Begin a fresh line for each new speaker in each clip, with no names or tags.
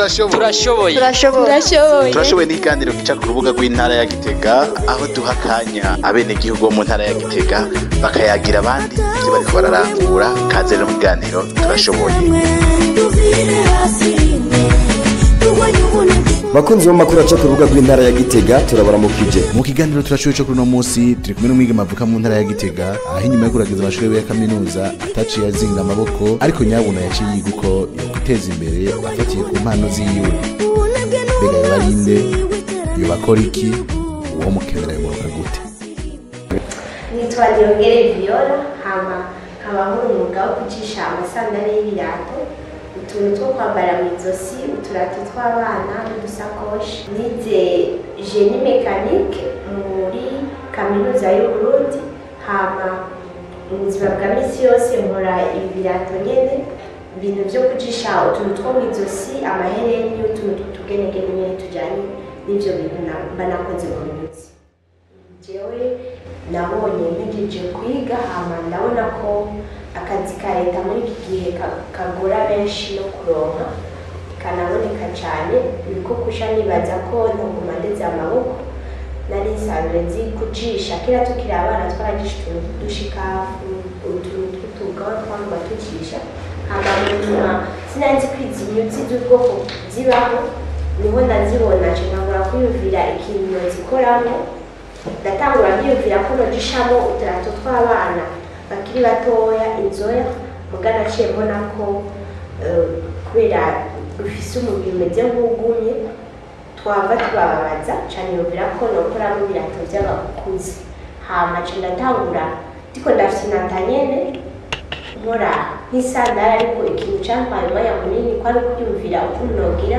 turashoboye
turashoboye
turashoboye
turashoboye
turashoboye n'ikiganiro gica ku rubuga rw'intara ya gitega aho duha akanya abenegihugu bo mu ntara ya gitega bakayagira abandi ibyo bariko bararangura kaze rero mu kiganiro turashoboye
bakunzi b'amakuru aca ku rubuga rw'intara ya gitega turabaramukije
mu kiganiro turashoboye cyo kuri uno munsi turi kumwe n'umwigeme avuka mu ntara ya gitega aho inyuma yo kuragiza amashuri yiwe ya kaminuza ataciye azinga amaboko ariko nyabuna yaciye yiga uko yokwiteza imbere afatiye ku mpano ziwe mbega yoba ari nde yoba akora iki uwo mukemera yumva gute
nitwa Niyongere Viola hama nkaba nkora umwuga wo kucisha amasandari y'ibirato utuntu two kwambara mu izosi uturato tw'abana n'udusakoshi nize jeni mekanike muri kaminuza y'uburundi hama mu buzima bwa misi yose nkora ibi birato nyene ibintu vyo kucisha utuntu two mu izosi amahereni utuntu tw'utugenegene nyene tujanye n'ivyo bintu na- mba nakoze mu minsi jewe nabonye mpejeje kwiga hama ndabona ko akazi ka leta muri iki gihe ka- kagora benshi no kuronka kanaboneka cyane niko kusha nibaza ko ntaguma ndeze amaboko nari nsanzwe nzi kujisha kera tukiri abana twarajisha utuntu tw'udushikafu utuntu tw'utugawa twangwa tucisha hama mu nyuma sinanzi ko izi nyuzi z'ubwoko zibaho niho ndazibona nca nkabura kwiyumvira ikintu nozikoramo ndatangura kwiyumvira ko nojishamo uturato tw'abana bakiri batoya inzoya muga naciye mbona ko eh, kubera rufise umubiri umeze nk'ugumye twava tubababaza cane yumvira ko nokoramo ibirato vy'abakuze hama ca ndatangura ndiko ndafise inata nyene nkora nk'isandari ariko ikintu cantwaye umwanya munini kwari kuryumvira ukuntu nogira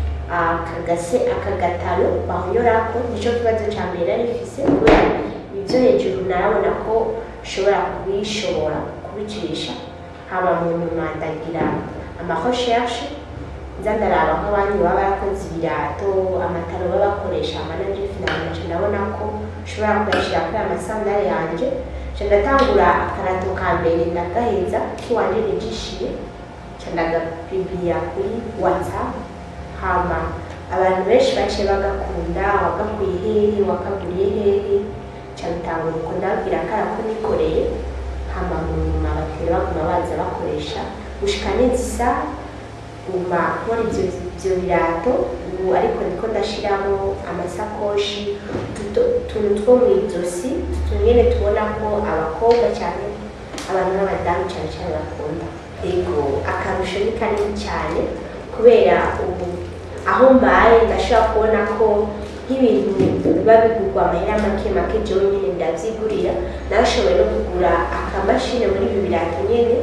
akagase akagataro bahonyorako nico kibazo ca mbere nari mfise kubera ivyo hejuru narabona ko nshobora kubishobora kubicisha haba mu nyuma ndagira amarecherche nza ndaraba nk'abandi baba barakoze ibirato amataro baba bakoresha amanaje finali naca ndabona ko nshobora kuyashira kuri aya masandari yanje ca ndatangura akarato ka mbere ndagaheza kiwanje nijishiye ca ndagapibliya kuri whatsapp hama abantu benshi baciye bagakunda wagakuye hehe wakaguriye hehe ca bitangura uko ndababwira kara ko nikoreye hama mu nyuma abakiriya baguma baza bakoresha gushika neza guma nkora ivyo ivyo birato ubu ariko ndiko ndashiramo amasakoshi utu- utuntu two mw'izosi tunyene tubona ko abakobwa cyane abantu b'abadamu cyane cyane bakunda ego akarusho ni kanini cyane kubera ubu aho mbaye ndashobora kubona ko nk'ibintu biba bigurwa amahera make make jewe nyene ndavyigurira narashoboye no kugura akamashini muri ibi birato nyene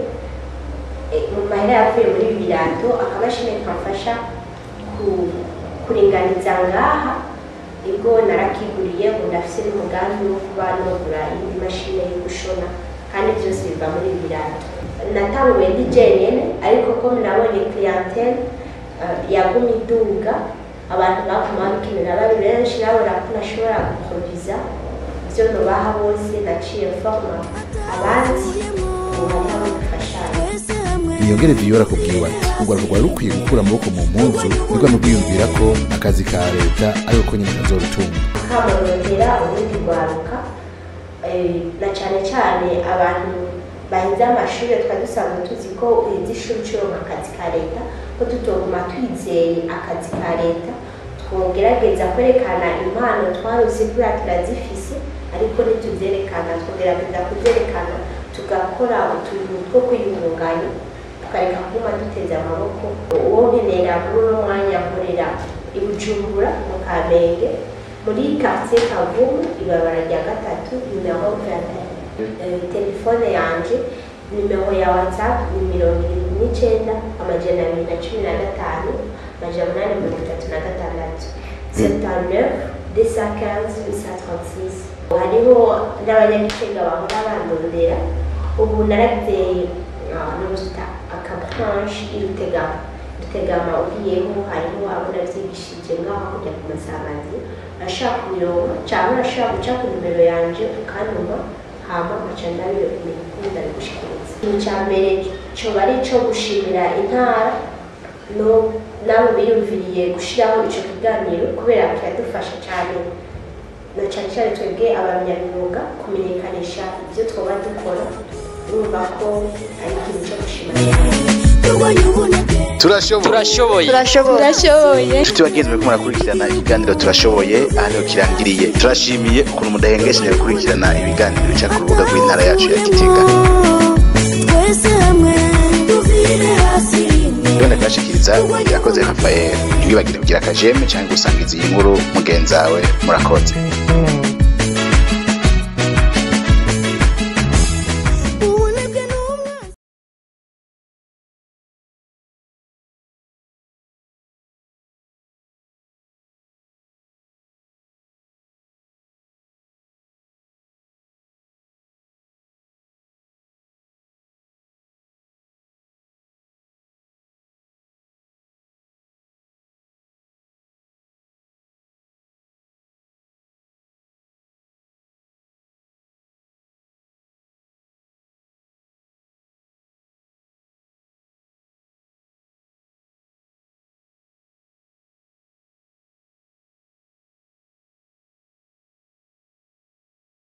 eh, mu mahera yavuye muri ibi birato akamashini kamfasha ku- kuringaniza ngaha ubwo narakiguriye ngo ndafise n'umugambi wo kuba nogura iyindi mashini yo gushona kandi byose biva muri ibi birato natanguye ndi jenyene ariko ko nabonye clientele eh, yaguma iduga abantu baguma babikenera bari benshi babona ko nashobora guproviza ivyo nobaha bose naciye forma abandi ubu hariho abo dufashanya
niyongere viyora kubwiwe ati urwaruka rwari rukwiye gukura amaboko mu mpunzu nibwo nubwiyumvira ko akazi ka leta ariko ko nyine kazorutunga
kamarondera ubundi rwaruka eh, na cyane cyane abantu bahize amashuri twari dusanzwe tuzi ko uheze ishuri ucironka akazi ka leta ko tutoguma twizeye akazi ka leta twogerageza kwerekana impano twaruzi kubera turazifise ariko ntituvyerekana twogerageza kuzerekana tugakora utuntu two kwiyungunganya tukareka kuguma duteze amaboko uwo nkenera muri uno mwanya nkorera i bujumbura mu kamenge muri quartier kavumu ibabara rya gatatu numero 21 Eh, telefone yanje nimero ya whatsapp ni mirongo irindwi n'icenda amajana abiri na cumi na gatanu amajana umunani mirongo itatu na gatandatu septanneuf deux cent quinze huit cent trente-six hariho n'abanyagitega bahora bandondera ubu naragize nuta akabranche irutegama rutegama ugiyeho hariho abo navyigishije ngaho kujya ku masanganzira urashaka kubironka cyangwa urashaka guca ku nimero yanje ukantuma hama nkaca ndabikunda bigushikiriza ikintu cya mbere coba ari ico gushimira intara no nabo biyumviriye gushyiraho icyo kiganiro kubera kiradufasha cyane na cyane cyane twebwe abanyamyuga kumenyekanisha ibyo twaba dukora urumva ko ari ikintu cyo gushima
turashoboye
turashoboye
turashoboye
inshuti bagenzi bariko murakurikirana ikiganiro turashoboye aha niho kirangiriye turashimiye ukuntu mudahengesheje gukurikirana ibiganiro bica ku rubuga rw'intara yacu ya gitega
twese hamwe tuvire hasi rimwe
yone kubashikiriza irakoze rafael ntibibagire kugira akajeme cyangwa gusangiza iyi nkuru mugenzi wawe murakoze